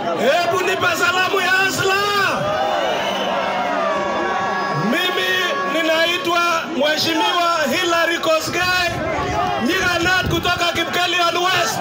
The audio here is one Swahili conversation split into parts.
Hebu nipe salamu ya Asla. Mimi ninaitwa Mheshimiwa Hilary Kosgei Nyiganat kutoka Kipkelion West.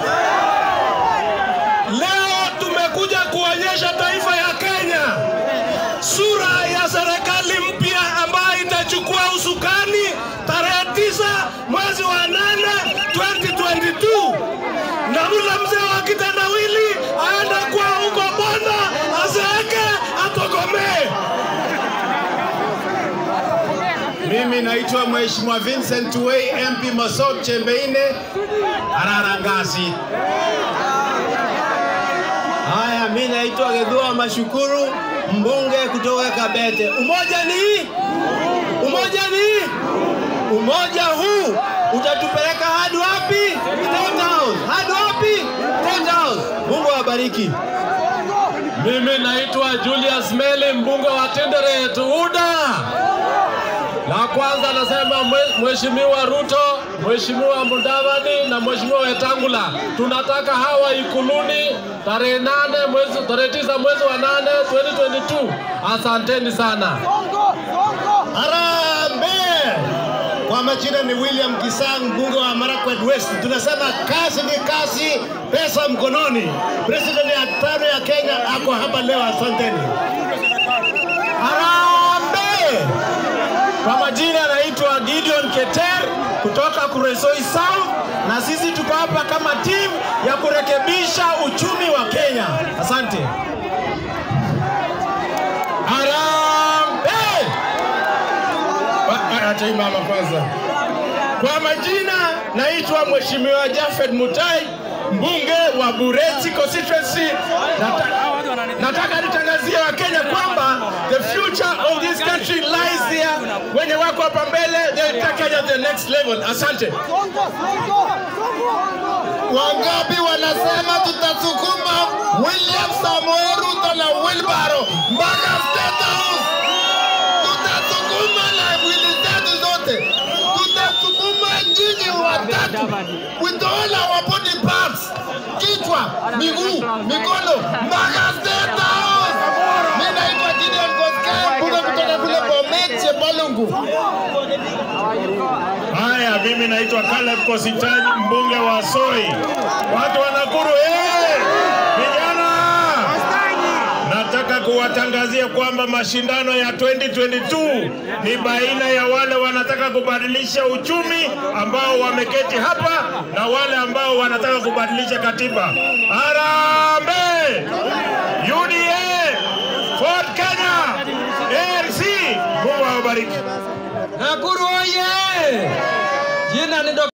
Leo tumekuja kuonyesha taifa ya Kenya sura ya serikali mpya ambayo itachukua usukani tarehe tisa mwezi wa nane 2022 na ule mzee wa kitendawili aende kwa huko Bondo azeeke atokomee. Mimi naitwa Mheshimiwa Vincent Wei MP Masot Chembeine Ararangasi. Haya, mimi naitwa Gedhua Mashukuru mbunge kutoka Kabete. Umoja ni umoja ni umoja huu utatupeleka hadi wapi? State House. Hadi wapi? State House. Mungu awabariki. Mimi naitwa Julius Meli, mbunge wa Tinderet UDA. La kwanza nasema mwe- Mheshimiwa Ruto, Mheshimiwa Mudavadi na Mheshimiwa Wetangula, tunataka hawa Ikuluni tarehe nane mwezi tarehe tisa mwezi wa nane 2022. Asanteni sana. Harambee! Kwa majina ni William Kisang, mbunge wa Marakwet West. Tunasema kazi ni kazi, pesa mkononi. President ya tano ya Kenya ako hapa leo, asanteni. Harambee! Kwa majina anaitwa Gideon Keter kutoka Kuresoi South, na sisi tuko hapa kama timu ya kurekebisha uchumi wa Kenya. Asante. Harambee! Wa- Acha hii mama kwanza. Kwa majina naitwa Mheshimiwa Jafed Mutai, mbunge wa Bureti constituency. Nata, nataka nitangazie Wakenya kwamba the future of this country lies there. Wenye wako hapa mbele, they take Kenya to the next level. Asante. Wangapi wanasema tutasukuma William Samoei Ruto na Wilbaro mpaka State House? Tutasukuma na mwili zetu zote, tutasukuma nyinyi watatu with all our body parts, kichwa, miguu, mikono mpaka State House. Mimi naitwa Gideon Koskei, mbunge kutoka kule Bomet, Chepalungu. Haya, mimi naitwa Caleb Kositany, mbunge wa Soi. Watu wa Nakuru, eh! Vijana! Nataka kuwatangazia kwamba mashindano ya 2022 ni baina ya wale wanataka kubadilisha uchumi ambao wameketi hapa na wale ambao wanataka kubadilisha katiba. Harambee! UDA, Ford Kenya, ANC. Mungu awabariki. Nakuru oye! Jina ni Dr.